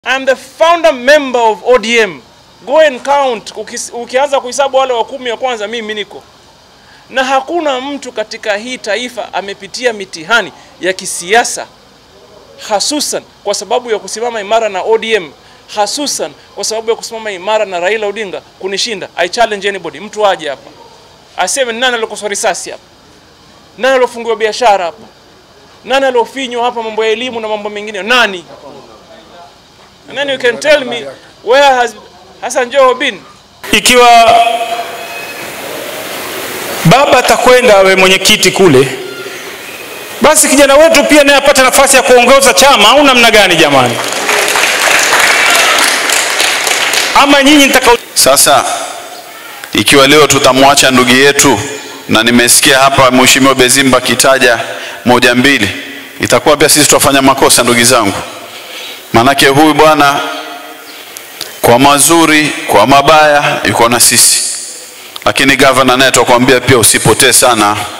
I'm the founder member of ODM. Go and count. Ukis- Ukianza kuhesabu wale wa kumi wa kwanza, mimi niko na hakuna mtu katika hii taifa amepitia mitihani ya kisiasa hasusan kwa sababu ya kusimama imara na ODM, hasusan kwa sababu ya kusimama imara na Raila Odinga kunishinda. I challenge anybody, mtu aje hapa aseme nani alokoswa risasi hapa, nani alofungiwa biashara hapa, nani alofinywa hapa, mambo ya elimu na mambo mengine, nani? And then you can tell me where has Hassan Joho been? Ikiwa baba atakwenda awe mwenyekiti kule, basi kijana wetu pia naye apate nafasi ya kuongoza chama au namna gani jamani? Ama nyinyi mtakao Sasa ikiwa leo tutamwacha ndugu yetu, na nimesikia hapa Mheshimiwa Bezimba akitaja moja mbili, itakuwa pia sisi tutafanya makosa ndugu zangu, maanake huyu bwana kwa mazuri, kwa mabaya yuko na sisi, lakini gavana naye tutakwambia pia usipotee sana